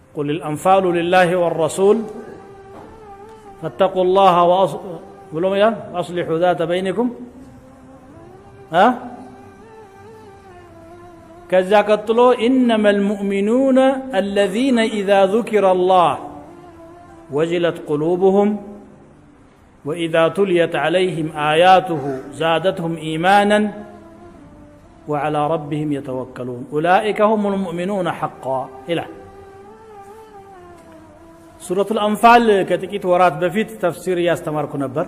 قل الأنفال لله والرسول فاتقوا الله وأص... وأصلحوا ذات بينكم ها كذا قتلوا إنما المؤمنون الذين إذا ذكر الله وجلت قلوبهم وإذا تليت عليهم آياته زادتهم إيمانا وعلى ربهم يتوكلون أولئك هم المؤمنون حقا إلى سورة الأنفال كتكيت ورات بفيت تفسير ياستمركو نبر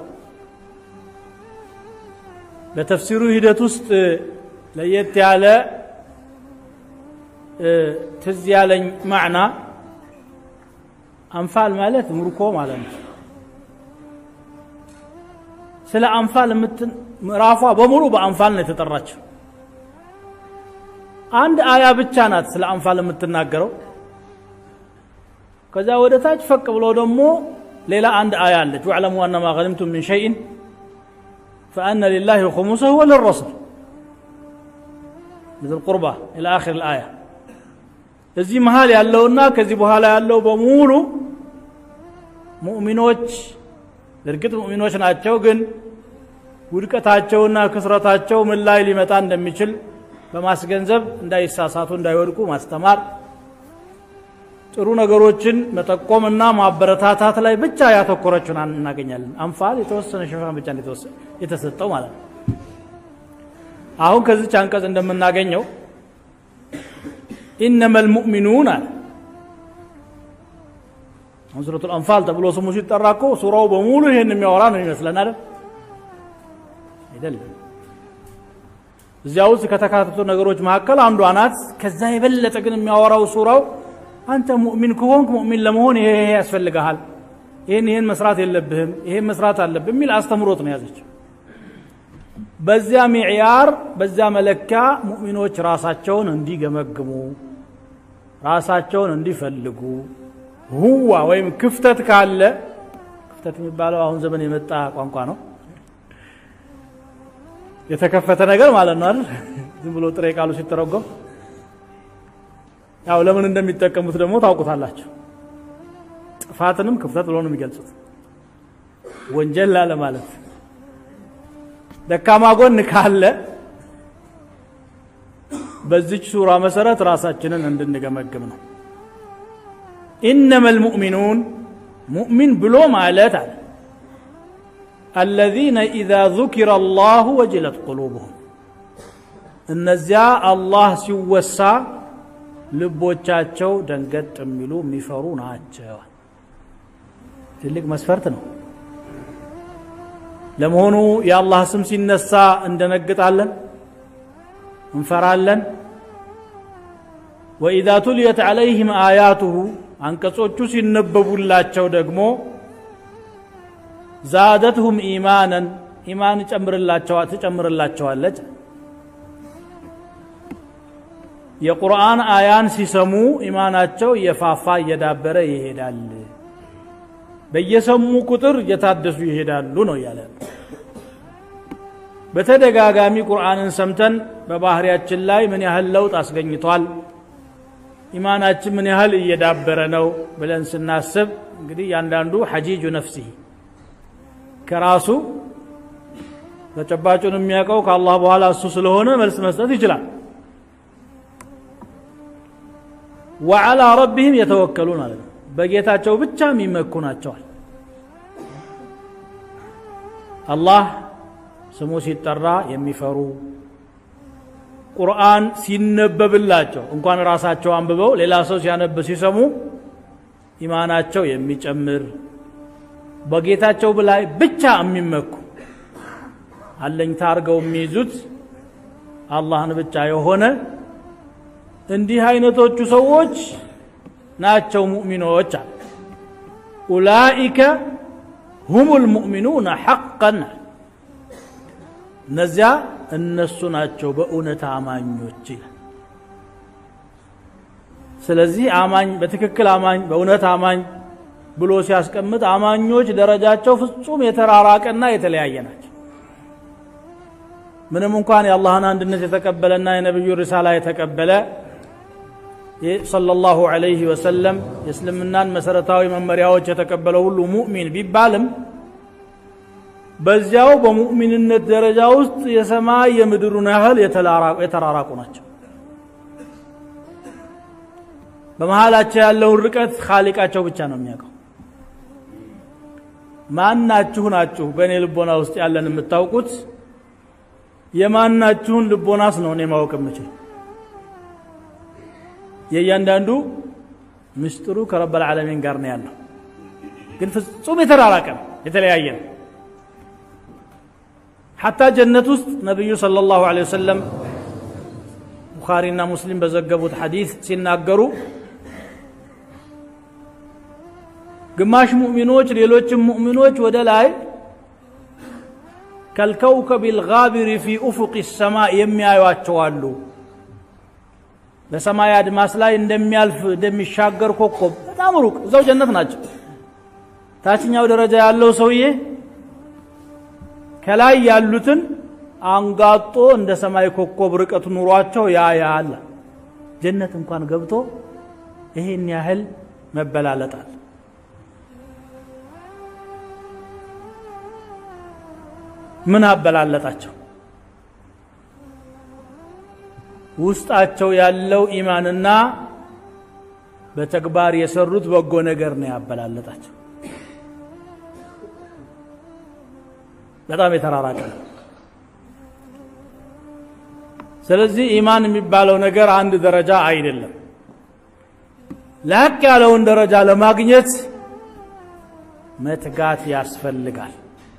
ለተፍሲሩ ሂደት ውስጥ ለየት ያለ ትዝ ያለኝ ማዕና አንፋል ማለት ምርኮ ማለት ነው ስለ አንፋል ምዕራፏ በሙሉ በአንፋል ነው የተጠራችው አንድ አያ ብቻ ናት ስለ አንፋል የምትናገረው ከዛ ወደ ታች ፈቅ ብሎ ደግሞ ሌላ አንድ አያ አለች ወዕለሙ አነማ ገኒምቱም ምን ሸይን فأن لله خمسه وللرسول ذي القربى إلى آخر الآية እዚህ መሀል ያለውና ከዚህ በኋላ ያለው በሙሉ ሙእሚኖች እርግጥ ሙእሚኖች ናቸው ግን ውድቀታቸውና ክስረታቸው ምን ላይ ሊመጣ እንደሚችል በማስገንዘብ እንዳይሳሳቱ እንዳይወድቁ ማስተማር ጥሩ ነገሮችን መጠቆምና ማበረታታት ላይ ብቻ ያተኮረችውን እናገኛለን አንፋል የተወሰነ ሽፋን ብቻ የተሰጠው ማለት ነው አሁን ከዚች አንቀጽ እንደምናገኘው ኢነመ ልሙእሚኑን አለ አሁን ሱረቱ ልአንፋል ተብሎ ስሙ ሲጠራ እኮ ሱራው በሙሉ ይህን የሚያወራ ነው ይመስለን አይደል አይደለም እዚያ ውስጥ ከተካተቱ ነገሮች መካከል አንዷ ናት ከዛ የበለጠ ግን የሚያወራው ሱራው አንተ ሙእሚን ከሆንክ ሙእሚን ለመሆን ይሄ ይሄ ያስፈልግሃል ይህን ይህን መስራት የለብህም ይሄን መስራት አለብህ የሚል አስተምሮት ነው ያዘችው በዚያ ሚዕያር በዚያ መለኪያ ሙእሚኖች ራሳቸውን እንዲገመግሙ ራሳቸውን እንዲፈልጉ ሁዋ ወይም ክፍተት ካለ ክፍተት የሚባለው አሁን ዘመን የመጣ ቋንቋ ነው የተከፈተ ነገር ማለት ነው አይደል ዝም ብሎ ጥሬ ቃሉ ሲተረጎም ያው ለምን እንደሚጠቀሙት ደግሞ ታውቁታላችሁ ጥፋትንም ክፍተት ብሎ ነው የሚገልጹት ወንጀል ላለ ማለት ደካማ ጎን ካለ በዚች ሱራ መሰረት ራሳችንን እንድንገመግም ነው ኢነመ ልሙእሚኑን ሙእሚን ብሎ ማለት አለ الذين إذا ذكر الله وجلت قلوبهم እነዚያ አላህ ሲወሳ ልቦቻቸው ደንገጥ የሚሉ የሚፈሩ ናቸው ትልቅ መስፈርት ነው ለመሆኑ የአላህ ስም ሲነሳ እንደነግጣለን እንፈራለን ወኢዛ ቱልየት ዓለይህም አያቱሁ አንቀጾቹ ሲነበቡላቸው ደግሞ ዛደትሁም ኢማናን ኢማን ትጨምርላቸዋለች የቁርአን አያን ሲሰሙ ኢማናቸው እየፋፋ እየዳበረ ይሄዳል በየሰሙ ቁጥር እየታደሱ ይሄዳሉ ነው እያለ በተደጋጋሚ ቁርአንን ሰምተን በባህሪያችን ላይ ምን ያህል ለውጥ አስገኝቷል ኢማናችን ምን ያህል እየዳበረ ነው ብለን ስናስብ እንግዲህ ያንዳንዱ ሐጂጁ ነፍሲህ ከራሱ ተጨባጩን የሚያውቀው ከአላህ በኋላ እሱ ስለሆነ መልስ መስጠት ይችላል ወዓላ ረቢህም የተወከሉን ማለት ነው በጌታቸው ብቻ የሚመኩ ናቸዋል አላህ ስሙ ሲጠራ የሚፈሩ ቁርአን ሲነበብላቸው እንኳን ራሳቸው አንብበው ሌላ ሰው ሲያነብ ሲሰሙ ኢማናቸው የሚጨምር በጌታቸው ላይ ብቻ የሚመኩ አለኝታ አድርገው የሚይዙት አላህን ብቻ የሆነ እንዲህ አይነቶቹ ሰዎች ናቸው ሙእሚኖች አለ ኡላኢከ ሁም ልሙእሚኑነ ሐቀን እነዚያ እነሱ ናቸው በእውነት አማኞች ይላል ስለዚህ አማኝ በትክክል አማኝ በእውነት አማኝ ብሎ ሲያስቀምጥ አማኞች ደረጃቸው ፍጹም የተራራቀና የተለያየ ናቸው ምንም እንኳን የአላህን አንድነት የተቀበለና የነቢዩ ሪሳላ የተቀበለ ሰለላሁ ዐለይሂ ወሰለም የእስልምናን መሰረታዊ መመሪያዎች የተቀበለው ሁሉ ሙእሚን ቢባልም በዚያው በሙእሚንነት ደረጃ ውስጥ የሰማይ የምድሩን ያህል የተራራቁ ናቸው በመሃላቸው ያለውን ርቀት ካሊቃቸው ብቻ ነው የሚያውቀው ማናችሁ ናችሁ በእኔ ልቦና ውስጥ ያለን የምታውቁት የማናችሁን ልቦናስ ነው እኔ ማወቅ የምችል የእያንዳንዱ ምስጢሩ ከረበል ዓለሚን ጋር ነው ያለው ግን ፍጹም የተራራቀ ነው የተለያየ ነው ሐታ ጀነት ውስጥ ነቢዩ ሰለላሁ ዐለይሂ ወሰለም ቡኻሪና ሙስሊም በዘገቡት ሐዲስ ሲናገሩ ግማሽ ሙእሚኖች ሌሎችም ሙእሚኖች ወደ ላይ ከልከውከብ ልጋቢር ፊ ኡፉቅ ሰማይ የሚያዩቸው አሉ በሰማይ አድማስ ላይ እንደሚያልፍ እንደሚሻገር ኮከብ በጣም ሩቅ እዛው ጀነት ናቸው ታችኛው ደረጃ ያለው ሰውዬ ከላይ ያሉትን አንጋጦ እንደ ሰማይ ኮከብ ርቀት ኑሯቸው ያ ያለ ጀነት እንኳን ገብቶ ይሄን ያህል መበላለጣል ምን አበላለጣቸው ውስጣቸው ያለው ኢማንና በተግባር የሰሩት በጎ ነገር ነው ያበላለጣቸው በጣም የተራራቀ ነው ስለዚህ ኢማን የሚባለው ነገር አንድ ደረጃ አይደለም ላቅ ያለውን ደረጃ ለማግኘት መትጋት ያስፈልጋል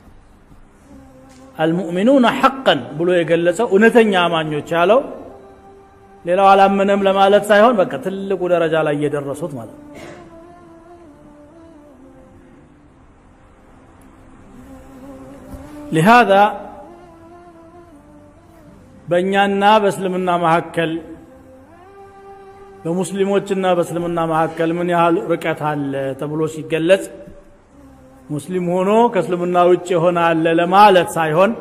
አልሙእሚኑነ ሐቀን ብሎ የገለጸው እውነተኛ አማኞች ያለው ሌላው አላመነም ለማለት ሳይሆን በቃ ትልቁ ደረጃ ላይ እየደረሱት ማለት ነው لهذا በእኛና በእስልምና መካከል በሙስሊሞችና በእስልምና መካከል ምን ያህል ርቀት አለ ተብሎ ሲገለጽ ሙስሊም ሆኖ ከእስልምና ውጭ የሆነ አለ ለማለት ሳይሆን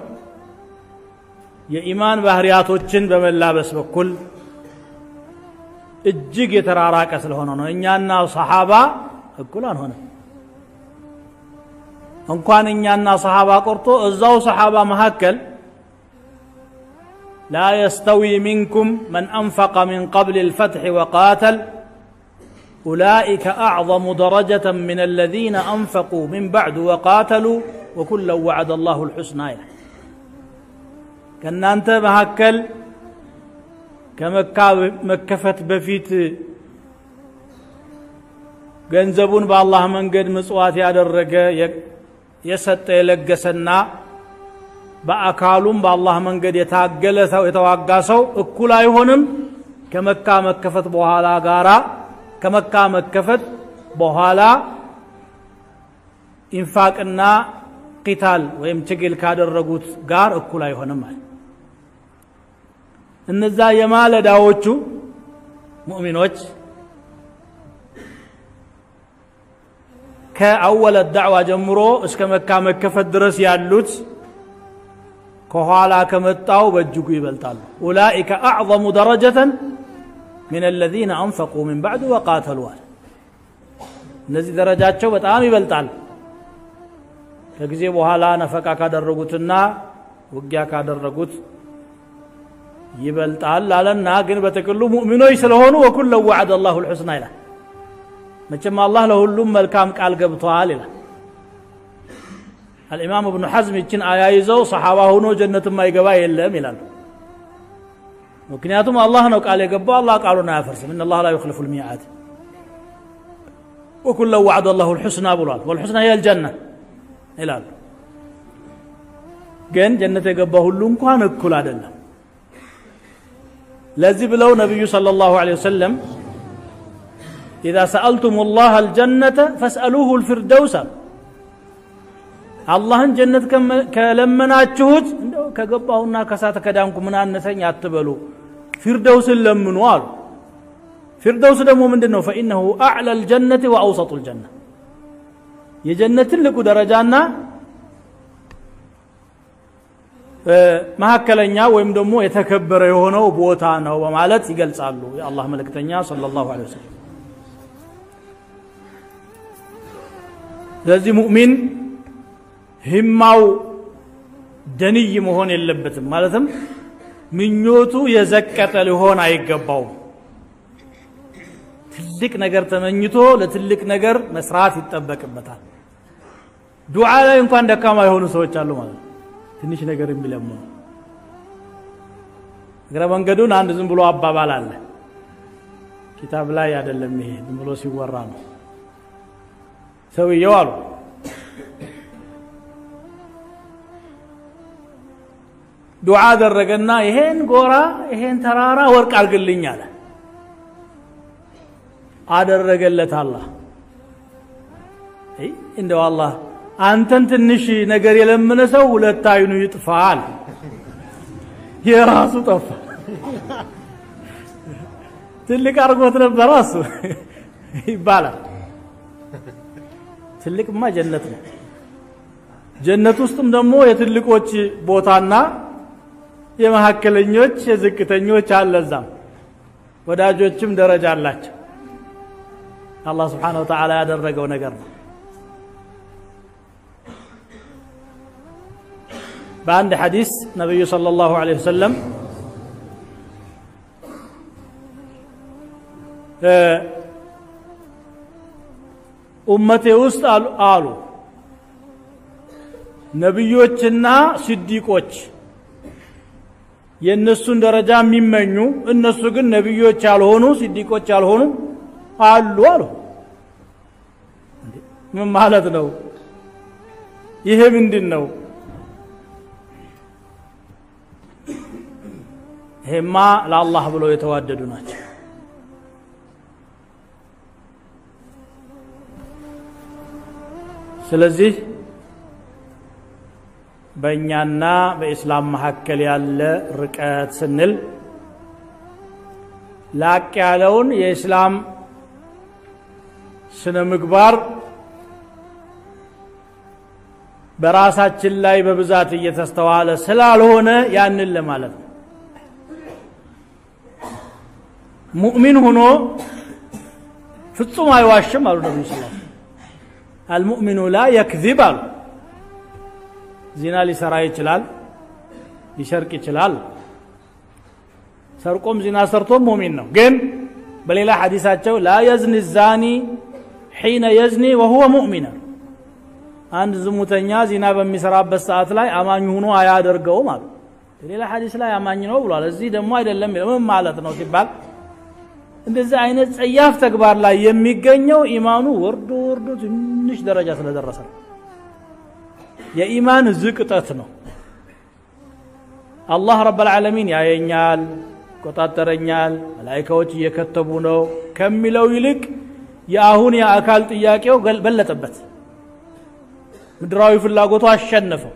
የኢማን ባህሪያቶችን በመላበስ በኩል እጅግ የተራራቀ ስለሆነ ነው እኛና ሰሓባ እኩል አንሆንም እንኳን እኛና ሰሓባ ቆርጦ እዛው ሰሓባ መካከል لا يستوي منكم من أنفق من قبل الفتح وقاتل أولئك أعظم درجة من الذين أنفقوا من بعد وقاتلوا وكلا وعد الله الحسنى كان أنت مهكل كمكة مكفت بفيت ገንዘቡን በአላህ መንገድ ምጽዋት ያደረገ የሰጠ የለገሰና በአካሉም በአላህ መንገድ የታገለ ሰው የተዋጋ ሰው እኩል አይሆንም ከመካ መከፈት በኋላ ጋራ ከመካ መከፈት በኋላ ኢንፋቅና ቂታል ወይም ትግል ካደረጉት ጋር እኩል አይሆንም ማለት እነዛ የማለዳዎቹ ሙእሚኖች ከአወለ ዳዕዋ ጀምሮ እስከ መካ መከፈት ድረስ ያሉት ከኋላ ከመጣው በእጅጉ ይበልጣሉ ኡላኢከ አዕظሙ ደረጀተን ምን አለዚነ አንፈቁ ምን ባዕድ ወቃተሉ አለ እነዚህ ደረጃቸው በጣም ይበልጣል ከጊዜ በኋላ ነፈቃ ካደረጉትና ውጊያ ካደረጉት ይበልጣል አለና ግን በጥቅሉ ሙእሚኖች ስለሆኑ ወኩለ ወዓደ አላሁ ልሑስና ይላል መቼም አላህ ለሁሉም መልካም ቃል ገብተዋል ይላል الإمام ابن حزم يتشن آية يزو صحابة هنو جنة ما يقبا يلم يلال ምክንያቱም አላህ ነው ቃል የገባው አላህ ቃሉን አያፈርስም እነ አላህ ላ ዩክልፉ ልሚዓድ ወኩለ ዋዕድ አላሁ ልሑስና ብሏል ወልሑስና ሂየ ልጀና ይላሉ ግን ጀነት የገባ ሁሉ እንኳን እኩል አይደለም ለዚህ ብለው ነቢዩ صلى الله عليه وسلم إذا سألتم الله الجنة فاسألوه الفردوس አላህን ጀነት ከለመናችሁት እንደው ከገባሁና ከሳተ ከዳንኩ ምን አነሰኝ አትበሉ ፊርደውስን ለምኑ አሉ ፊርደውስ ደግሞ ምንድን ነው ፈኢነሁ አዕላ ልጀነት ወአውሰጡ ልጀና የጀነት ትልቁ ደረጃና መካከለኛ ወይም ደግሞ የተከበረ የሆነው ቦታ ነው በማለት ይገልጻሉ የአላህ መልእክተኛ ሰለላሁ ዐለይሂ ወሰለም ስለዚህ ሙእሚን ህማው ደንይ መሆን የለበትም ማለትም ምኞቱ የዘቀጠ ሊሆን አይገባውም ትልቅ ነገር ተመኝቶ ለትልቅ ነገር መስራት ይጠበቅበታል ዱዓ ላይ እንኳን ደካማ የሆኑ ሰዎች አሉ ማለት ነው ትንሽ ነገር የሚለምኑ እግረ መንገዱን አንድ ዝም ብሎ አባባል አለ ኪታብ ላይ አይደለም ይሄ ዝም ብሎ ሲወራ ነው ሰውየው አሉ ዱዓ አደረገና ይሄን ጎራ ይሄን ተራራ ወርቅ አድርግልኝ አለ አደረገለት አላህ እንደው አላህ አንተን ትንሽ ነገር የለመነ ሰው ሁለት አይኑ ይጥፋል የራሱ ጠፋ ትልቅ አድርጎት ነበረ እሱ ይባላል ትልቅማ ጀነት ነው ጀነት ውስጥም ደግሞ የትልቆች ቦታና የመካከለኞች የዝቅተኞች አለዛም ወዳጆችም ደረጃ አላቸው አላህ ስብሓን ወተዓላ ያደረገው ነገር ነው በአንድ ሐዲስ ነቢዩ صلى الله عليه وسلم ኡመቴ ውስጥ አሉ ነቢዮችና ስዲቆች የእነሱን ደረጃ የሚመኙ እነሱ ግን ነቢዮች ያልሆኑ ስዲቆች ያልሆኑ አሉ አሉ ምን ማለት ነው ይሄ ምንድን ነው ይሄማ ለአላህ ብለው የተዋደዱ ናቸው ስለዚህ በእኛና በኢስላም መካከል ያለ ርቀት ስንል ላቅ ያለውን የኢስላም ስነ ምግባር በራሳችን ላይ በብዛት እየተስተዋለ ስላልሆነ ያንን ለማለት ነው ሙእሚን ሆኖ ፍጹም አይዋሽም አሉ ነቢዩ ስ አልሙእሚኑ ላ የክዚብ አሉ ዚና ሊሰራ ይችላል ሊሰርቅ ይችላል ሰርቆም ዚና ሰርቶም ሙሚን ነው ግን በሌላ ሐዲሳቸው ላ የዝኒ ዛኒ ሒነ የዝኒ ወሁወ ሙእሚን አንድ ዝሙተኛ ዚና በሚሰራበት ሰዓት ላይ አማኝ ሆኖ አያደርገውም አሉ ሌላ ሐዲስ ላይ አማኝ ነው ብሏል እዚህ ደግሞ አይደለም ምን ማለት ነው ሲባል እንደዚህ አይነት ጸያፍ ተግባር ላይ የሚገኘው ኢማኑ ወርዶ ወርዶ ትንሽ ደረጃ ስለደረሰ ነው የኢማን ዝቅጠት ነው አላህ ረብ ልዓለሚን ያየኛል ይቆጣጠረኛል መላይካዎች እየከተቡ ነው ከሚለው ይልቅ የአሁን የአካል ጥያቄው በለጠበት ምድራዊ ፍላጎቱ አሸነፈው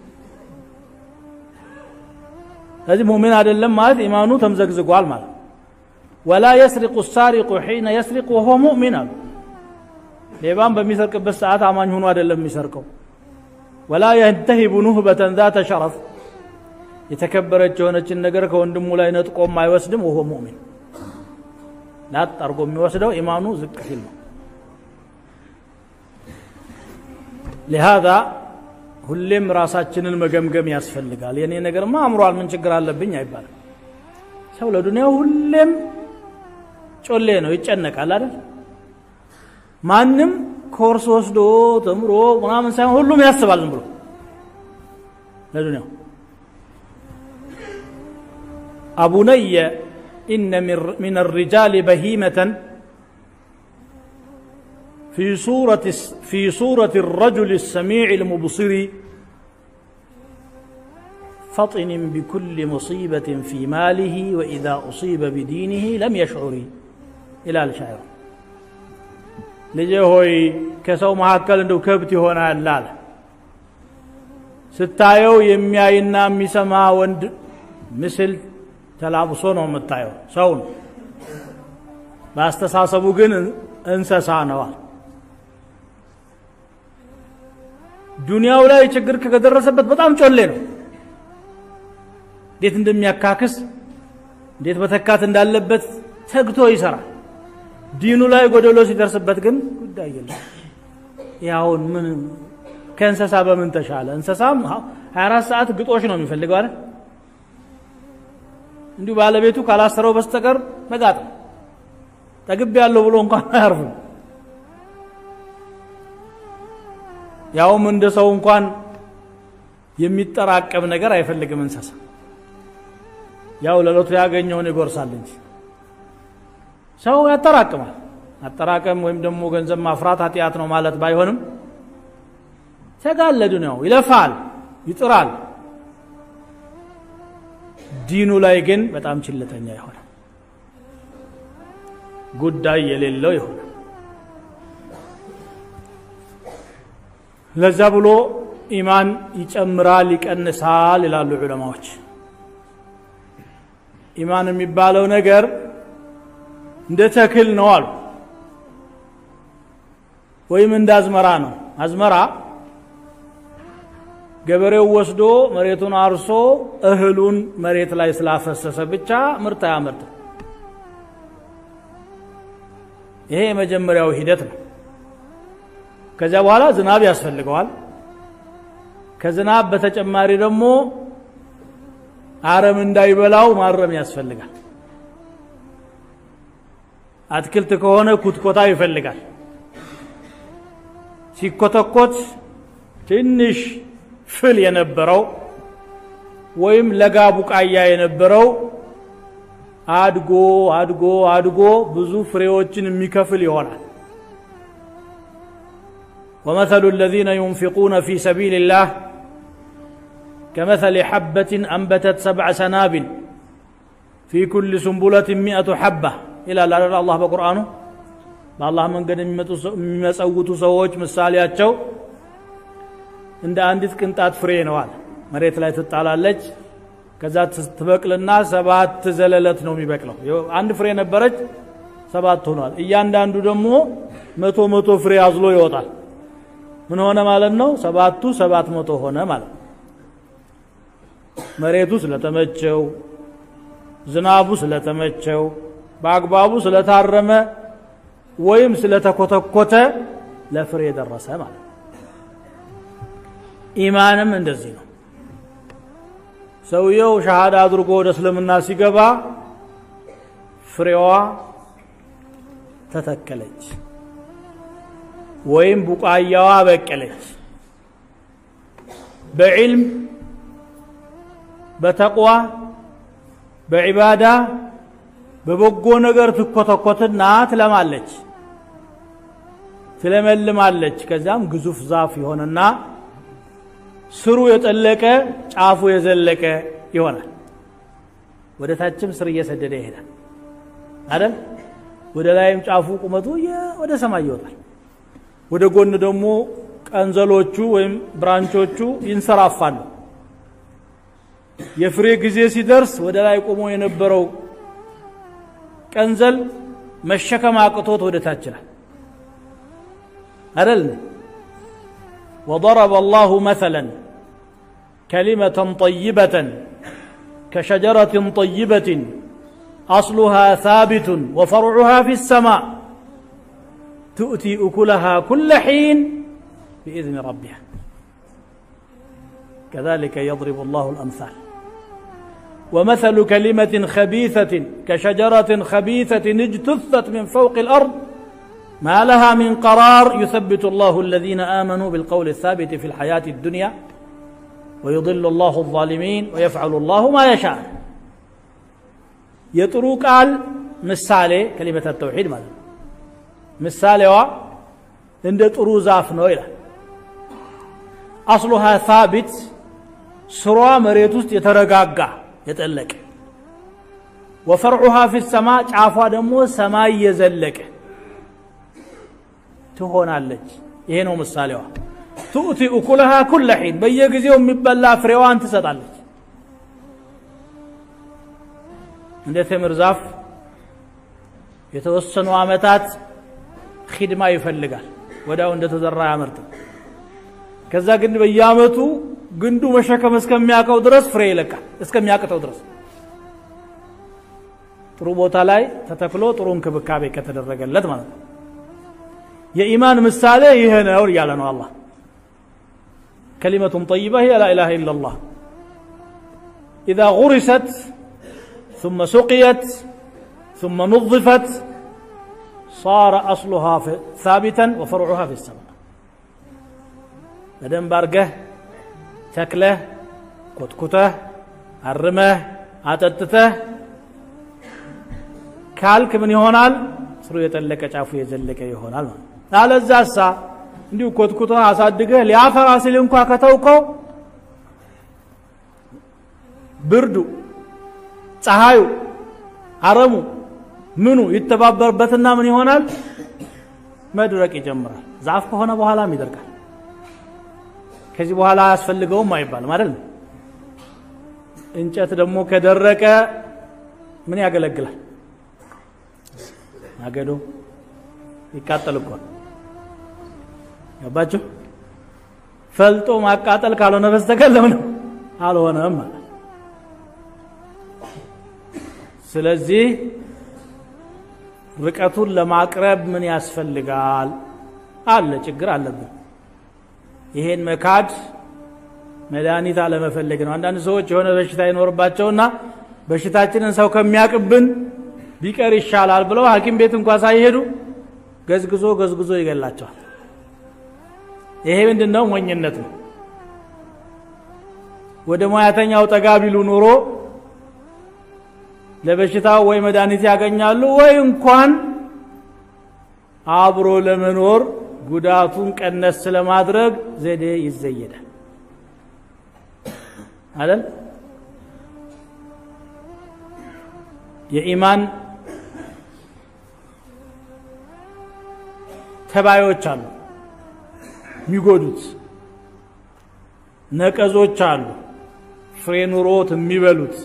ስለዚህ ሙሚን አይደለም ማለት ኢማኑ ተምዘግዝጓል ማለት ወላ የስሪቁ ሳሪቁ ሒነ የስሪቅ ወሆ ሙእሚን አሉ ሌባም በሚሰርቅበት ሰዓት አማኝ ሆኖ አይደለም የሚሰርቀው ወላ የንተሂቡ ኑህበተን ዛተ ሸረፍ የተከበረች የሆነችን ነገር ከወንድሙ ላይ ነጥቆም አይወስድም ወሆ ሙእሚን ላጥ አርጎ የሚወስደው ኢማኑ ዝቅ ሲል ነው ሊሃዛ ሁሌም ራሳችንን መገምገም ያስፈልጋል የኔ ነገርማ አምሯል ምን ችግር አለብኝ አይባልም ሰው ለዱንያው ሁሌም ጮሌ ነው ይጨነቃል አይደል ማንም ኮርስ ወስዶ ተምሮ ምናምን ሳይሆን ሁሉም ያስባል ዝም ብሎ ለዱንያው አቡነየ ኢነ ሚን الرجال بهيمة في صورة في صورة الرجل السميع المبصر فطن بكل مصيبة في ماله وإذا أصيب بدينه لم يشعر إلى الشاعر ልጄ ሆይ ከሰው መካከል እንደው ከብት ይሆናል አለ ስታየው የሚያይና የሚሰማ ወንድ ምስል ተላብሶ ነው የምታየው ሰው ነው በአስተሳሰቡ ግን እንሰሳ ነዋል ዱንያው ላይ ችግር ከደረሰበት በጣም ጮሌ ነው እንዴት እንደሚያካክስ እንዴት መተካት እንዳለበት ተግቶ ይሰራል። ዲኑ ላይ ጎደሎ ሲደርስበት ግን ጉዳይ የለም። ያውን ምን ከእንስሳ በምን ተሻለ? እንስሳም 24 ሰዓት ግጦሽ ነው የሚፈልገው አይደል? እንዲሁ ባለቤቱ ካላሰረው በስተቀር መጋጥ ጠግብ ያለው ብሎ እንኳን አያርፍም። ያውም እንደ ሰው እንኳን የሚጠራቀም ነገር አይፈልግም እንስሳ። ያው ለሎቱ ያገኘውን ይጎርሳል እንጂ ሰው ያጠራቅማል። አጠራቀም ወይም ደግሞ ገንዘብ ማፍራት ኃጢአት ነው ማለት ባይሆንም ተጋለዱ ነው፣ ይለፋል፣ ይጥራል። ዲኑ ላይ ግን በጣም ችለተኛ የሆነ ጉዳይ የሌለው የሆነ ለዛ ብሎ ኢማን ይጨምራል ይቀንሳል ይላሉ ዑለማዎች። ኢማን የሚባለው ነገር እንደ ተክል ነው አሉ፣ ወይም እንደ አዝመራ ነው። አዝመራ ገበሬው ወስዶ መሬቱን አርሶ እህሉን መሬት ላይ ስላፈሰሰ ብቻ ምርት አያመርትም። ይሄ የመጀመሪያው ሂደት ነው። ከዚያ በኋላ ዝናብ ያስፈልገዋል። ከዝናብ በተጨማሪ ደግሞ አረም እንዳይበላው ማረም ያስፈልጋል። አትክልት ከሆነ ኩትኮታ ይፈልጋል። ሲኮተኮት ትንሽ ፍል የነበረው ወይም ለጋ ቡቃያ የነበረው አድጎ አድጎ አድጎ ብዙ ፍሬዎችን የሚከፍል ይሆናል። ومثل الذين ينفقون في سبيل الله كمثل حبة أنبتت سبع سنابل في كل سنبلة مئة حبة إلى الله بقرآنه በአላህ መንገድ የሚመጸውቱ ሰዎች ምሳሌያቸው እንደ አንዲት ቅንጣት ፍሬ ነዋል። መሬት ላይ ትጣላለች። ከዛ ትበቅልና ሰባት ዘለለት ነው የሚበቅለው። አንድ ፍሬ ነበረች፣ ሰባት ሆኗል። እያንዳንዱ ደግሞ መቶ መቶ ፍሬ አዝሎ ይወጣል። ምን ሆነ ማለት ነው? ሰባቱ ሰባት መቶ ሆነ ማለት ነው። መሬቱ ስለተመቸው፣ ዝናቡ ስለተመቸው፣ በአግባቡ ስለታረመ ወይም ስለተኮተኮተ ለፍሬ ደረሰ ማለት ነው። ኢማንም እንደዚህ ነው። ሰውየው ሻሃዳ አድርጎ ወደ እስልምና ሲገባ ፍሬዋ ተተከለች ወይም ቡቃያዋ በቀለች። በዕልም በተቅዋ በዒባዳ በበጎ ነገር ትኮተኮትና ትለማለች፣ ትለመልማለች። ከዚያም ግዙፍ ዛፍ ይሆንና ስሩ የጠለቀ ጫፉ የዘለቀ ይሆናል። ወደ ታችም ስር እየሰደደ ይሄዳል አይደል? ወደ ላይም ጫፉ ቁመቱ ወደ ሰማይ ይወጣል። ወደ ጎን ደግሞ ቀንዘሎቹ ወይም ብራንቾቹ ይንሰራፋሉ። የፍሬ ጊዜ ሲደርስ ወደ ላይ ቆሞ የነበረው ቀንዘል መሸከም አቅቶት ወደ ታች ይላል አይደል? وضرب الله مثلا كلمة طيبة كشجرة طيبة أصلها ثابت وفرعها في السماء تؤتي أكلها كل حين بإذن ربها كذلك يضرب الله الأمثال ومثل كلمة خبيثة كشجرة خبيثة اجتثت من فوق الأرض ما لها من قرار يثبت الله الذين آمنوا بالقول الثابت في الحياة الدنيا ويضل الله الظالمين ويفعل الله ما يشاء يطرو قال ምሳሌ ከሊመተ ተውሒድ ማለት ነው። ምሳሌዋ እንደ ጥሩ ዛፍ ነው ይላል። አስሉሃ ሳቢት ስሯ መሬት ውስጥ የተረጋጋ የጠለቀ ወፈርዑሃ ፊ ሰማ ጫፏ ደግሞ ሰማይ የዘለቀ ትሆናለች። ይሄ ነው ምሳሌዋ። ትኡቲ እኩለሃ ኩለ ሒን በየጊዜው የሚበላ ፍሬዋን ትሰጣለች። እንደ ተምር ዛፍ የተወሰኑ ዓመታት ኺድማ ይፈልጋል። ወዲያው እንደተዘራ አያመርትም። ከዛ ግን በየዓመቱ ግንዱ መሸከም እስከሚያውቀው ድረስ ፍሬ ይለቃል፣ እስከሚያቅተው ድረስ ጥሩ ቦታ ላይ ተተክሎ ጥሩ እንክብካቤ ከተደረገለት ማለት ነው። የኢማን ምሳሌ ይሄ ነው እያለ ነው አላህ። ከሊመቱን ጠይባ ሂየ ላኢላሃ ኢለላህ ኢዛ ጉሪሰት ثم سقيت ثم نظفت صار أصلها ثابتا وفرعها في السماء በደንብ አርገህ ተክለህ ኮትኩተህ አርመህ አጠጥተህ ካልክ ምን ይሆናል? ስሩ የጠለቀ ጫፉ የዘለቀ ይሆናል ማለት አለዛሳ እንዲሁ ኮትኩተህ አሳድገህ ሊያፈራ ሲል እንኳ ከተውከው ብርዱ፣ ፀሐዩ፣ አረሙ ምኑ ይተባበርበትና ምን ይሆናል? መድረቅ ይጀምራል። ዛፍ ከሆነ በኋላም ይደርቃል። ከዚህ በኋላ አያስፈልገውም አይባልም አይደል? እንጨት ደግሞ ከደረቀ ምን ያገለግላል? ማገዶ ይቃጠል እኮ ገባችሁ? ፈልጦ ማቃጠል ካልሆነ በስተቀር ለምንም አልሆነም ማለት ስለዚህ ርቀቱን ለማቅረብ ምን ያስፈልጋል? አለ ችግር አለብን። ይሄን መካድ መድኃኒት አለመፈለግ ነው። አንዳንድ ሰዎች የሆነ በሽታ ይኖርባቸውና በሽታችንን ሰው ከሚያቅብን ቢቀር ይሻላል ብለው ሐኪም ቤት እንኳ ሳይሄዱ ገዝግዞ ገዝግዞ ይገላቸዋል። ይሄ ምንድን ነው? ሞኝነት ነው። ወደ ሙያተኛው ጠጋ ቢሉ ኑሮ ለበሽታው ወይ መድኃኒት ያገኛሉ ወይ እንኳን አብሮ ለመኖር ጉዳቱን ቀነስ ለማድረግ ዘዴ ይዘየዳል አይደል? የኢማን ተባዮች አሉ፣ የሚጎዱት ነቀዞች አሉ፣ ፍሬ ኑሮት የሚበሉት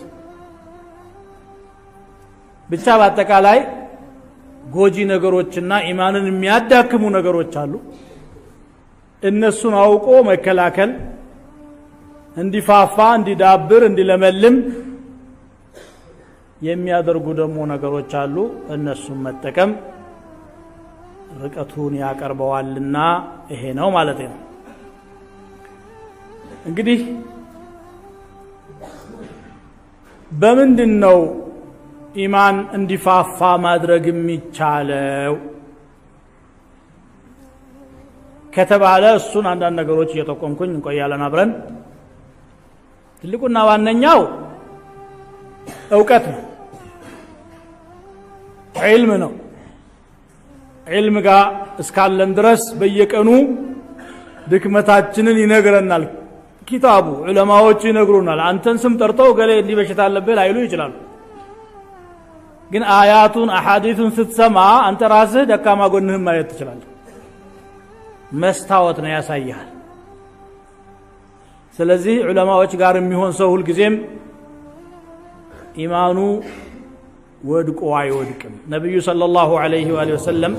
ብቻ በአጠቃላይ ጎጂ ነገሮችና ኢማንን የሚያዳክሙ ነገሮች አሉ። እነሱን አውቆ መከላከል እንዲፋፋ፣ እንዲዳብር፣ እንዲለመልም የሚያደርጉ ደግሞ ነገሮች አሉ። እነሱን መጠቀም ርቀቱን ያቀርበዋልና ይሄ ነው ማለት ነው። እንግዲህ በምንድን ነው ኢማን እንዲፋፋ ማድረግ የሚቻለው ከተባለ እሱን አንዳንድ ነገሮች እየጠቆምኩኝ እንቆያለን አብረን። ትልቁና ዋነኛው እውቀት ነው፣ ዒልም ነው። ዒልም ጋር እስካለን ድረስ በየቀኑ ድክመታችንን ይነግረናል። ኪታቡ ዑለማዎቹ ይነግሩናል። አንተን ስም ጠርተው ገሌ እንዲህ በሽታ አለብህ ላይሉ ይችላሉ። ግን አያቱን አሐዲቱን ስትሰማ አንተ ራስህ ደካማ ጎንህን ማየት ትችላለህ። መስታወት ነው ያሳይሃል። ስለዚህ ዑለማዎች ጋር የሚሆን ሰው ሁልጊዜም ኢማኑ ወድቆ አይወድቅም። ነቢዩ ሰለላሁ ዐለይሂ ወአሊሂ ወሰለም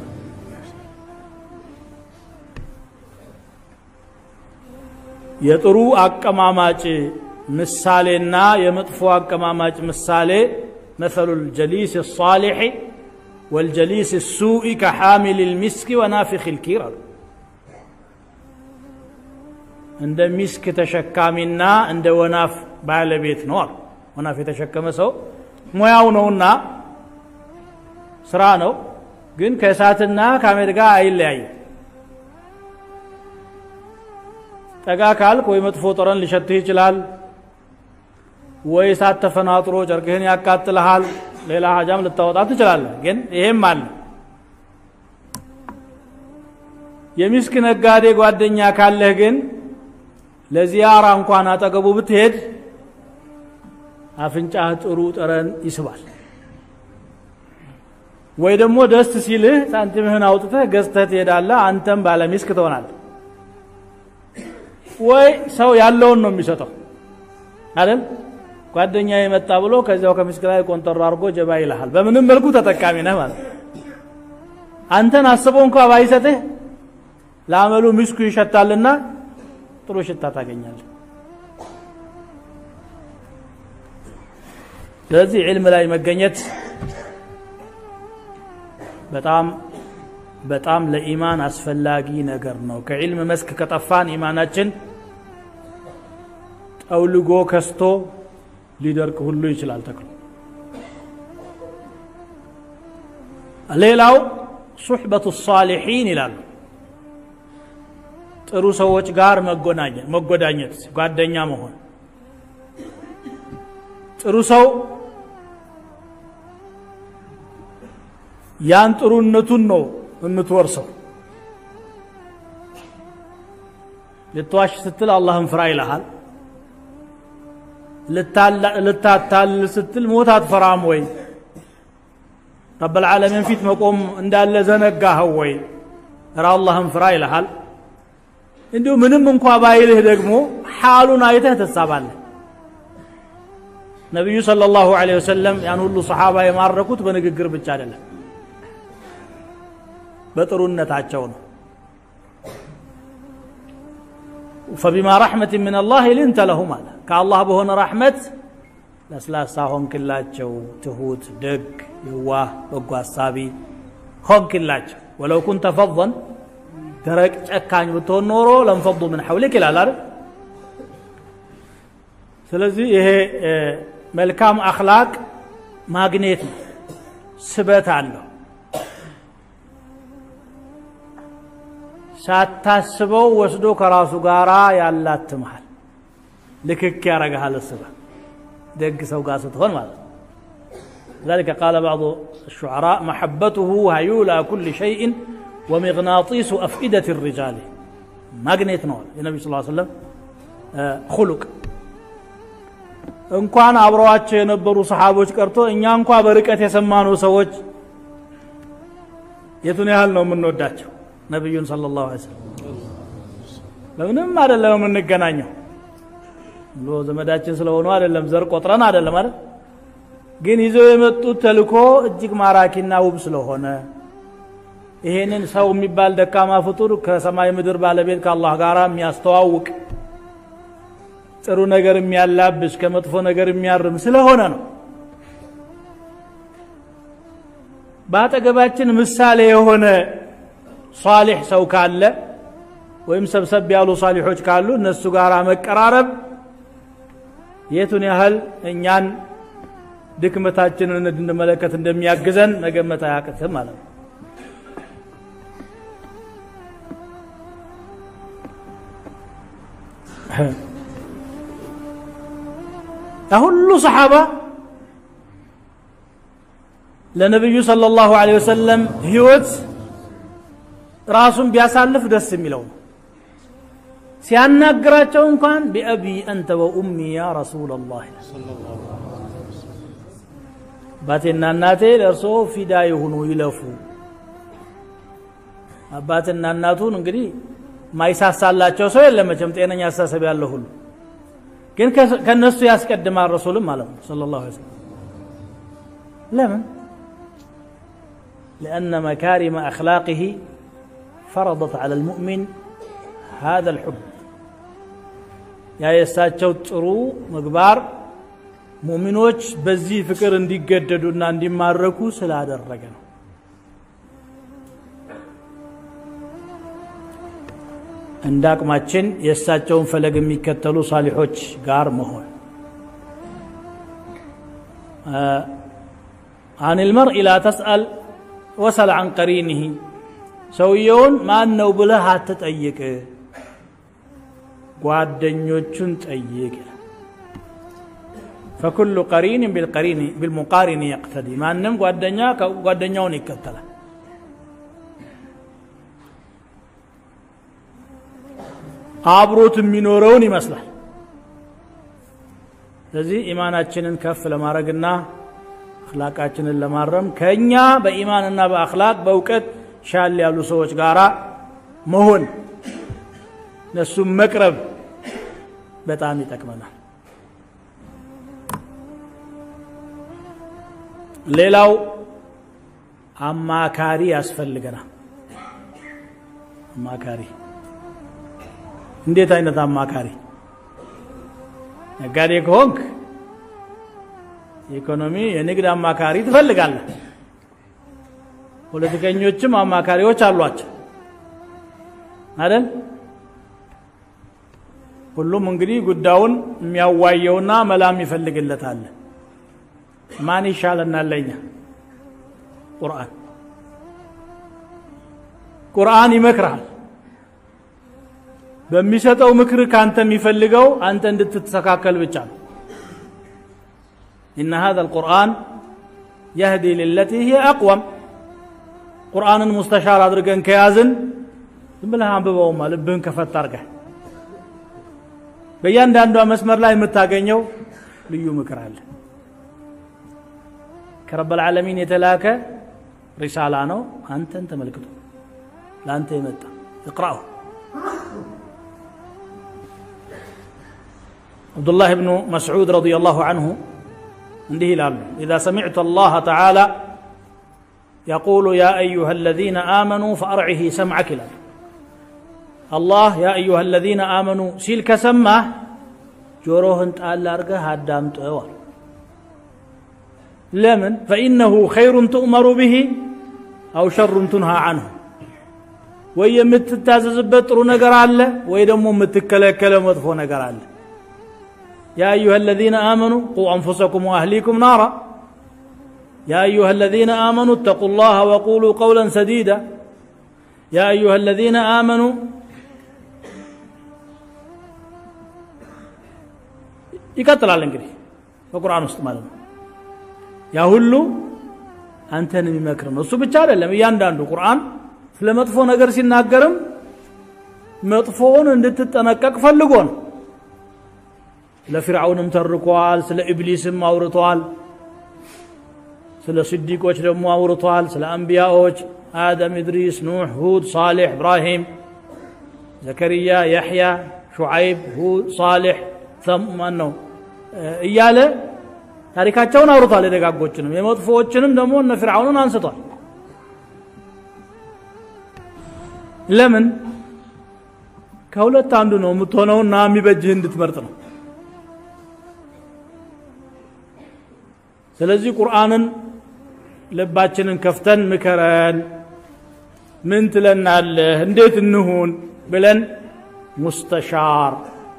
የጥሩ አቀማማጭ ምሳሌና የመጥፎ አቀማማጭ ምሳሌ مثل الجليس الصالح والجليس السوء كحامل المسك ونافخ الكير እንደ ሚስክ ተሸካሚና እንደ ወናፍ ባለቤት ነው አሉ። ወናፍ የተሸከመ ሰው ሙያው ነውና ስራ ነው፣ ግን ከእሳትና ከአመድ ጋር አይለያይም። ጠጋ ካልክ ወይ መጥፎ ጠረን ሊሸትህ ይችላል ወይ እሳት ተፈናጥሮ ጨርቅህን ያቃጥልሃል። ሌላ ሀጃም ልታወጣ ትችላለህ። ግን ይሄም አለ። የሚስክ ነጋዴ ጓደኛ ካለህ ግን ለዚያራ እንኳን አጠገቡ ብትሄድ አፍንጫህ ጥሩ ጠረን ይስባል። ወይ ደግሞ ደስ ሲልህ ሳንቲምህን አውጥተህ ገዝተህ ትሄዳለህ። አንተም ባለሚስክ ትሆናለህ። ወይ ሰው ያለውን ነው የሚሰጠው አይደል? ጓደኛ የመጣ ብሎ ከዚያው ከሚስክ ላይ ቆንጠሮ አድርጎ ጀባ ይልሃል። በምንም መልኩ ተጠቃሚ ነህ ማለት አንተን አስቦ እንኳ ባይሰጥህ ለአመሉ ሚስኩ ይሸታልና ጥሩ ሽታ ታገኛለህ። ስለዚህ ዕልም ላይ መገኘት በጣም በጣም ለኢማን አስፈላጊ ነገር ነው። ከዕልም መስክ ከጠፋን ኢማናችን ጠውልጎ ከስቶ ሊደርቅ ሁሉ ይችላል ተክሎ። ሌላው ሱሕበቱ ሳሊሒን ይላሉ። ጥሩ ሰዎች ጋር መጎናኘት መጎዳኘት፣ ጓደኛ መሆን። ጥሩ ሰው ያን ጥሩነቱን ነው የምትወርሰው። ልትዋሽ ስትል አላህን ፍራ ይልሃል። ልታታልል ስትል ሞት አትፈራም ወይ? ረብል ዓለሚን ፊት መቆም እንዳለ ዘነጋኸው ወይ? ራ አላህን ፍራ ይልሃል። እንዲሁ ምንም እንኳ ባይልህ ደግሞ ሓሉን አይተህ ትሳባለህ። ነቢዩ ሰለላሁ ዐለይሂ ወሰለም ያን ሁሉ ሰሓባ የማረኩት በንግግር ብቻ አይደለም፣ በጥሩነታቸው ነው። ፈቢማ ረሕመትን ምን አላህ ልንተ ለሁም አለ ከአላህ በሆነ ረሕመት ለስላሳ ሆንክላቸው፣ ትሁት፣ ደግ፣ የዋህ፣ በጎ አሳቢ ሆንክላቸው። ወለው ኩንተ ፈظን ደረቅ ጨካኝ ብትሆን ኖሮ ለንፈዱ ምን ሐውሊክ ይላል አይደል? ስለዚህ ይሄ መልካም አኽላቅ ማግኔት ነው፣ ስበት አለው። ሳታስበው ወስዶ ከራሱ ጋር ያላትምሃል፣ ልክክ ያረግሃል። እስበ ደግ ሰው ጋር ስትሆን ማለት ነው። ذلك قال بعض الشعراء محبته هيولى كل شيء ومغناطيس أفئدة الرجال ማግኔት ነው የነቢ ስ ሰለም ሁሉቅ እንኳን አብረዋቸው የነበሩ ሰሓቦች ቀርቶ እኛ እንኳ በርቀት የሰማነው ሰዎች የቱን ያህል ነው የምንወዳቸው ነቢዩን ሰለላሁ ዐለይሂ ወሰለም ለምንም አይደለም የምንገናኘው ብሎ ዘመዳችን ስለሆኑ አይደለም ዘር ቆጥረን አይደለም አይደል ግን ይዘው የመጡት ተልኮ እጅግ ማራኪና ውብ ስለሆነ ይሄንን ሰው የሚባል ደካማ ፍጡር ከሰማይ ምድር ባለቤት ከአላህ ጋር የሚያስተዋውቅ ጥሩ ነገር የሚያላብስ ከመጥፎ ነገር የሚያርም ስለሆነ ነው። በአጠገባችን ምሳሌ የሆነ ሷሊሕ ሰው ካለ ወይም ሰብሰብ ያሉ ሷሊሖች ካሉ እነሱ ጋር መቀራረብ የቱን ያህል እኛን ድክመታችንን እንድንመለከት እንደሚያግዘን መገመት አያቅትም ማለት ነው። ሁሉ ሰሓባ ለነቢዩ ሰለላሁ ዐለይሂ ወሰለም ህይወት ራሱን ቢያሳልፍ ደስ የሚለው ነው። ሲያናግራቸው እንኳን ቢአቢ አንተ ወኡሚ ያ ረሱለላህ አባቴና እናቴ ለእርሶ ፊዳ ይሁኑ ይለፉ። አባትና እናቱን እንግዲህ ማይሳሳላቸው ሰው የለም መቼም ጤነኛ አስተሳሰብ ያለው ሁሉ ግን ከነሱ ያስቀድማል ረሱልም ማለት ነው ሰለላሁ ዐለይሂ ወሰለም ለምን لأن مكارم أخلاقه فرضت على المؤمن هذا الحب ያ የእሳቸው ጥሩ ምግባር ሙእሚኖች በዚህ ፍቅር እንዲገደዱና እንዲማረኩ ስላደረገ ነው እንደ አቅማችን የእሳቸውን ፈለግ የሚከተሉ ሳሊሖች ጋር መሆን አን ልመርኢ ላ ተስአል ወሰል አን ቀሪንህ ሰውየውን ማን ነው ብለህ አትጠይቅ ጓደኞቹን ጠይቅ ፈኩሉ ቀሪን ቢልሙቃሪን የቅተዲ ማንም ጓደኛ ጓደኛውን ይከተላል አብሮት የሚኖረውን ይመስላል ስለዚህ ኢማናችንን ከፍ ለማድረግና አክላቃችንን ለማረም ከእኛ በኢማንና በአክላቅ በእውቀት ሻል ያሉ ሰዎች ጋር መሆን እነሱም መቅረብ በጣም ይጠቅመናል ሌላው አማካሪ ያስፈልገናል አማካሪ እንዴት አይነት አማካሪ ነጋዴ ከሆንክ የኢኮኖሚ የንግድ አማካሪ ትፈልጋለህ። ፖለቲከኞችም አማካሪዎች አሏቸው አይደል? ሁሉም እንግዲህ ጉዳዩን የሚያዋየውና መላም ይፈልግለታል። ማን ይሻለናል ለኛ? ቁርአን ቁርአን ይመክርሃል። በሚሰጠው ምክር ካንተ የሚፈልገው አንተ እንድትተካከል ብቻ ነው። ኢነ ሀዛ አልቁርአን የህዲ ልለቲ ሂየ አቅወም። ቁርአንን ሙስተሻር አድርገን ከያዝን ዝም ብለህ አንብበውማ ልብህን ከፈት አድርገህ በእያንዳንዷ መስመር ላይ የምታገኘው ልዩ ምክር አለ። ከረበል ዓለሚን የተላከ ሪሳላ ነው። አንተን ተመልክቶ ለአንተ የመጣ እቅራው አብዱላህ ብኑ መስዑድ ረዲየላሁ አንሁ እንዲህ ይላሉ ኢዛ ሰሚዕቱ አላህ ተዓላ የቁሉ ያ አዩሃ አለዚነ አመኑ ፈአርዒሂ ሰምዐክ ይላል አላህ ያ አዩሃ አለዚነ አመኑ ሲል ከሰማህ ጆሮህን ጣል አድርገህ አዳምጠው አሉ ለምን ፈኢነሁ ኸይሩን ትእመሩ ብሂ አው ሸሩን ቱንሃ አንሁ ወይ የምትታዘዝበት ጥሩ ነገር አለ ወይ ደግሞ የምትከለከለ መጥፎ ነገር አለ يا أيها الذين آمنوا قوا أنفسكم وأهليكم نارا يا أيها الذين آمنوا اتقوا الله وقولوا قولا سديدا يا أيها الذين آمنوا ይቀጥላል እንግዲህ በቁርአን ውስጥ ማለት ነው ያ ሁሉ አንተን የሚመክር ነው እሱ ብቻ አይደለም እያንዳንዱ ቁርአን ስለ መጥፎ ነገር ሲናገርም መጥፎውን እንድትጠነቀቅ ፈልጎ ነው ስለ ፊርዓውንም ተርኳል ስለ ኢብሊስም አውርቷል ስለ ስዲቆች ደግሞ አውርቷል ስለ አንቢያዎች አደም ኢድሪስ ኑሕ ሁድ ሳሌሕ ኢብራሂም ዘከርያ ያሕያ ሹዓይብ ሁድ ሳሌሕ ማን ነው እያለ ታሪካቸውን አውርቷል የደጋጎችንም የመጥፎዎችንም ደግሞ እነ ፊርዓውንን አንስቷል ለምን ከሁለት አንዱ ነው የምትሆነውና የሚበጅህ እንድትመርጥ ነው ስለዚህ ቁርአንን ልባችንን ከፍተን ምከረን ምን ትለናለህ እንዴት እንሁን ብለን ሙስተሻር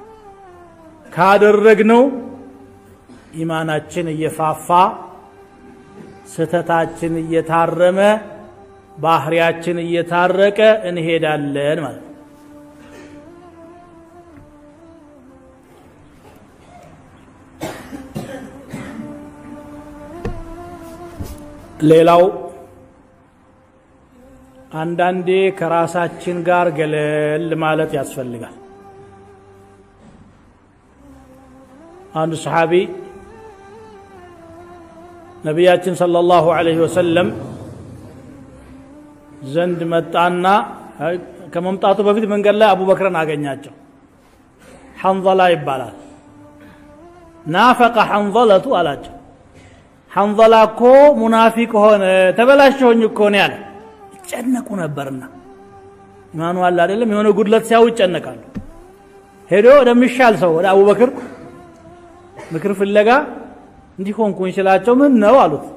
ካደረግነው ኢማናችን እየፋፋ ስተታችን እየታረመ ባህሪያችን እየታረቀ እንሄዳለን ማለት ነው ሌላው አንዳንዴ ከራሳችን ጋር ገለል ማለት ያስፈልጋል አንዱ ሰሓቢ ነቢያችን ሰለላሁ ዐለይሂ ወሰለም ዘንድ መጣና ከመምጣቱ በፊት መንገድ ላይ አቡበክርን አገኛቸው ሐንዘላ ይባላል ናፈቀ ሐንዘለቱ አላቸው ሐንዘላ እኮ ሙናፊቅ ሆነ ተበላሸሁኝ እኮ ነው ያለ ይጨነቁ ነበርና ኢማኑ አለ አይደለም የሆነ ጉድለት ሲያው ይጨነቃሉ ሄዶ ወደሚሻል ሰው ወደ አቡበክር ምክር ፍለጋ እንዲሆንኩኝ ስላቸው ምን ነው አሉት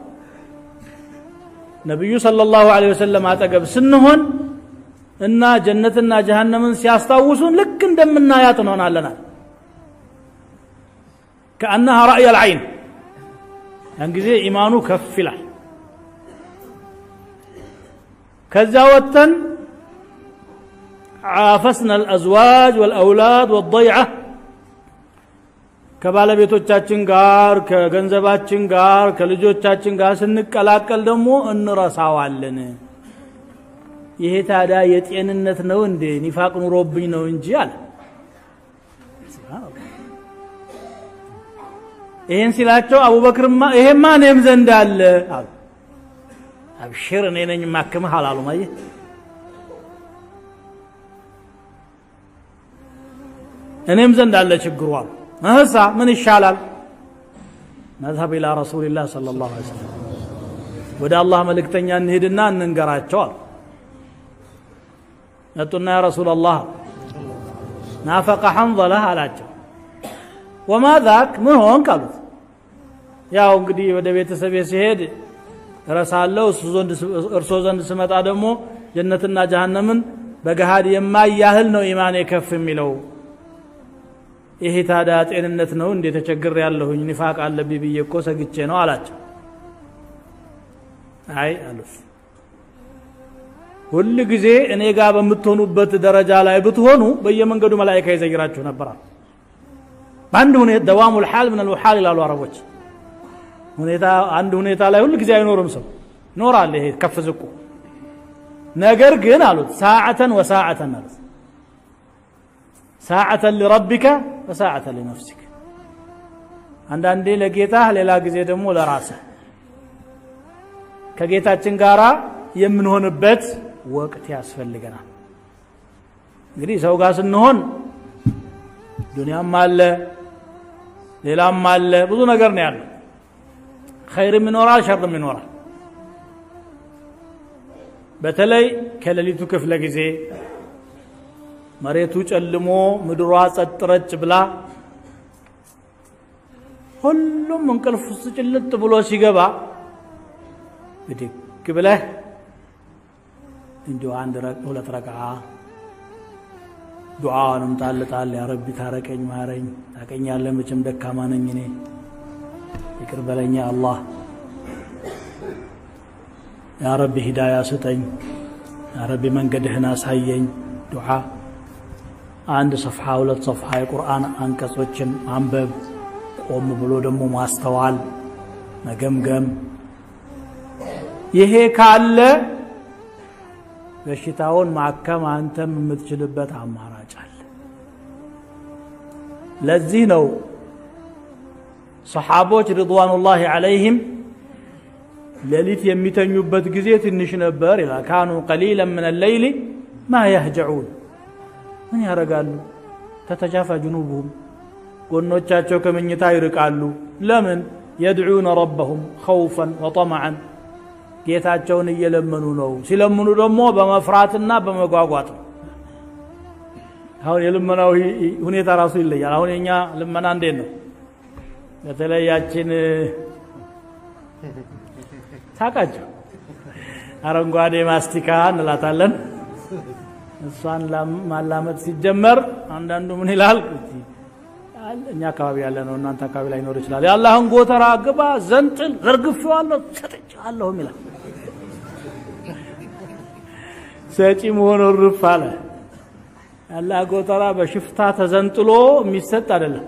ነቢዩ ሰለላሁ ዐለይሂ ወሰለም አጠገብ ስንሆን እና ጀነትና ጀሃነምን ሲያስታውሱን ልክ እንደምናያት እንሆናለናል ከአነሃ ራእይ አልዓይን ያን ጊዜ ኢማኑ ከፍ ይላል ከዛ ወጥተን عافسنا الأزواج والأولاد والضيعة ከባለቤቶቻችን ጋር ከገንዘባችን ጋር ከልጆቻችን ጋር ስንቀላቀል ደግሞ እንረሳዋለን ይሄ ታዲያ የጤንነት ነው እንዴ ኒፋቅ ኑሮብኝ ነው እንጂ አለ ይህን ሲላቸው አቡበክርማ ይሄማ እኔም ዘንድ አለ አሉ አብሽር እኔ ነኝ ማክምህ አላሉም አየህ እኔም ዘንድ አለ ችግሩ አሉ እህሳ ምን ይሻላል ነዝሀብ ኢላ ረሱልላህ صلى الله عليه وسلم ወደ አላህ መልእክተኛ እንሄድና እንንገራቸው አሉ መጡና ያ ረሱል አላህ ናፈቀ ሐንዘላ አላቸው ወማ ዛክ ምን ሆንክ አሉት ያው እንግዲህ ወደ ቤተሰቤ ሲሄድ እረሳለሁ፣ እርሶ ዘንድ ስመጣ ደግሞ ጀነትና ጀሃነምን በገሃድ የማያህል ነው ኢማኔ ከፍ የሚለው። ይሄ ታዲያ ጤንነት ነው እንዴ? ተቸግር ያለሁኝ ኒፋቅ አለብኝ ብዬ እኮ ሰግቼ ነው አላቸው። አይ አሉት ሁል ጊዜ እኔ ጋር በምትሆኑበት ደረጃ ላይ ብትሆኑ በየመንገዱ መላኢካ ይዘይራችሁ ነበራል። በአንድ ሁኔታ ደዋሙል ሐል ምን ልውሓል ይላሉ አረቦች። ሁኔታ አንድ ሁኔታ ላይ ሁል ጊዜ አይኖርም ሰው ይኖራል። ይሄ ከፍ ዝቁ ነገር ግን አሉት ሳዓተን ወሳዓተን አሉት ሳዓተን ሊረቢከ ወሳዓተን ሊነፍሲክ አንዳንዴ ለጌታህ ሌላ ጊዜ ደግሞ ለራስህ ከጌታችን ጋር የምንሆንበት ወቅት ያስፈልገናል። እንግዲህ ሰው ጋር ስንሆን ዱንያም አለ ሌላም አለ ብዙ ነገር ነው ያለው። ኸይርም ይኖራል፣ ሸርም ይኖራል። በተለይ ከሌሊቱ ክፍለ ጊዜ መሬቱ ጨልሞ ምድሯ ጸጥ ረጭ ብላ ሁሉም እንቅልፍ ውስጥ ጭልጥ ብሎ ሲገባ ብድግ ብለህ እንዲሁ አንድ ሁለት ረክዓ ዱዓውንም ጣል ጣል ያ ረቢ ታረቀኝ፣ ማረኝ፣ ታቀኛለህ መቼም ደካማ ነኝ እኔ ይቅር በለኛ አላህ ያ ረቢ ሂዳያ ስጠኝ፣ ያ ረቢ መንገድህን አሳየኝ። ዱዓ አንድ ሰፍሓ ሁለት ሰፍሓ የቁርአን አንቀጾችን ማንበብ፣ ቆም ብሎ ደግሞ ማስተዋል፣ መገምገም። ይሄ ካለ በሽታውን ማከም አንተም የምትችልበት አማራጭ አለ። ለዚህ ነው ሰሓቦች ሪድዋኑላሂ ዓለይህም ሌሊት የሚተኙበት ጊዜ ትንሽ ነበር ይላል። ካኑ ቀሊለን ምን ሌይሊ ማ የህጀዑን ምን ያደርጋሉ? ተተጃፋ ጅኑብሁም ጎኖቻቸው ከምኝታ ይርቃሉ። ለምን? የድዑነ ረበሁም ኸውፈን ወጠመዐን ጌታቸውን እየለመኑ ነው። ሲለምኑ ደግሞ በመፍራትና በመጓጓት ነው። አሁን የልመናው ሁኔታ ራሱ ይለያል። አሁን የኛ ልመና እንዴት ነው? በተለይ ያችን ታውቃቸው አረንጓዴ ማስቲካ እንላታለን። እሷን ማላመጥ ሲጀመር አንዳንዱ ምን ይላል? እኛ አካባቢ ያለ ነው፣ እናንተ አካባቢ ላይ ኖር ይችላል። የአላህን ጎተራ ግባ፣ ዘንጥል፣ ዘርግፌዋለሁ፣ ሰጥቼዋለሁም ይላል። ሰጪ መሆኑ ርፍ አለ። የአላህ ጎተራ በሽፍታ ተዘንጥሎ የሚሰጥ አይደለም።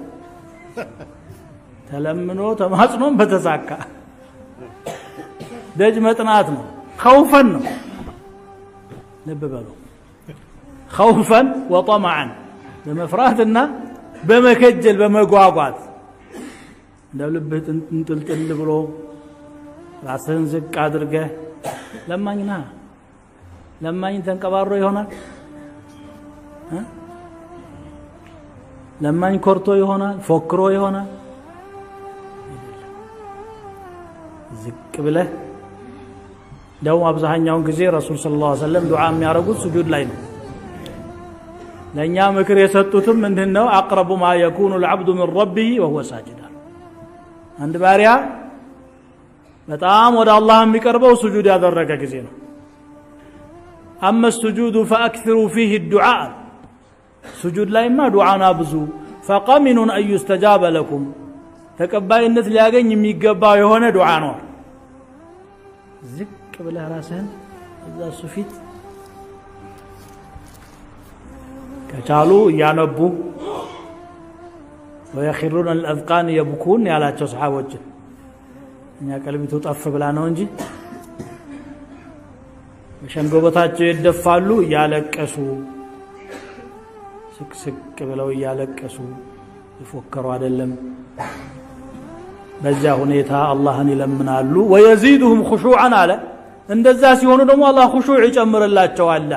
ተለምኖ ተማጽኖም በተሳካ ደጅ መጥናት ነው። ከውፈን ነው። ልብ በሉ ከውፈን ወጠመዐን በመፍራትና በመከጀል በመጓጓት እንደ ልብህ እንጥልጥል ብሎ ራስህን ዝቅ አድርገህ ለማኝ ና ለማኝ ተንቀባሮ ይሆናል። ለማኝ ኮርቶ ይሆናል፣ ፎክሮ ይሆናል። ዝቅ ብለህ እንደውም አብዛኛውን ጊዜ ረሱል ሰለላሁ ዐለይሂ ወሰለም ዱዓ የሚያደርጉት ስጁድ ላይ ነው። ለእኛ ምክር የሰጡትም ምንድን ነው? አቅረቡ ማ የኩኑ ልዓብዱ ምን ረቢህ ወሁወ ሳጅድ። አንድ ባሪያ በጣም ወደ አላህ የሚቀርበው ስጁድ ያደረገ ጊዜ ነው። አመ ስጁዱ ፈአክثሩ ፊህ ዱዓ ስጁድ ላይማ ዱዓና ብዙ ፈቀሚኑን አን ዩስተጃበ ለኩም ተቀባይነት ሊያገኝ የሚገባው የሆነ ዱዓ ነው። ዝቅ ብለህ ራስህን እዛ እሱ ፊት ከቻሉ እያነቡ ወየኪሩን አልአዝቃን የብኩን ያላቸው ሰሓቦችን እኛ ቀልቢቱ ጠፍ ብላ ነው እንጂ በሸንጎበታቸው ይደፋሉ እያለቀሱ ስቅስቅ ብለው እያለቀሱ የፎከሩ አይደለም። በዚያ ሁኔታ አላህን ይለምናሉ። ወየዚድሁም ኹሹዓን አለ። እንደዛ ሲሆኑ ደግሞ አላህ ኹሹዕ ይጨምርላቸዋል።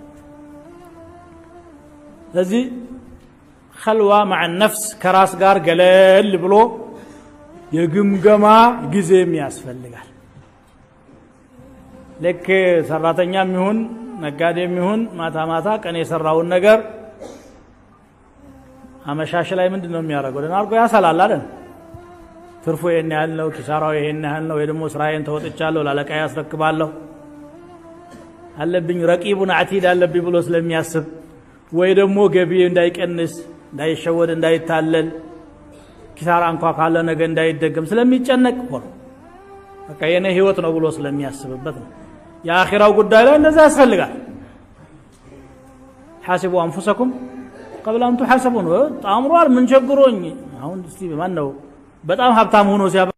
ስለዚህ ኸልዋ ማዕ ነፍስ ከራስ ጋር ገለል ብሎ የግምገማ ጊዜም ያስፈልጋል። ልክ ሰራተኛም ይሁን ነጋዴም ይሁን ማታ ማታ ቀን የሰራውን ነገር አመሻሽ ላይ ምንድን ነው የሚያደርገው? ደህና አድርጎ ያሰላል አይደል? ትርፉ ይሄን ያህል ነው፣ ኪሳራው ይሄን ያህል ነው፣ ወይ ደግሞ ስራዬን ተወጥቻለሁ ላለቃዬ ያስረክባለሁ አለብኝ ረቂቡን አቲድ አለብኝ ብሎ ስለሚያስብ ወይ ደግሞ ገቢ እንዳይቀንስ እንዳይሸወድ እንዳይታለል ኪሳራ እንኳ ካለ ነገ እንዳይደገም ስለሚጨነቅ እኮ ነው። በቃ የኔ ህይወት ነው ብሎ ስለሚያስብበት ነው። የአኺራው ጉዳይ ላይ እንደዛ ያስፈልጋል። ሓሲቡ አንፉሰኩም ቀብለ አን ቱሓሰቡ ነው። ጣምሯል ምን ቸግሮኝ አሁን እስቲ ማን ነው በጣም ሀብታም ሆኖ ሲያ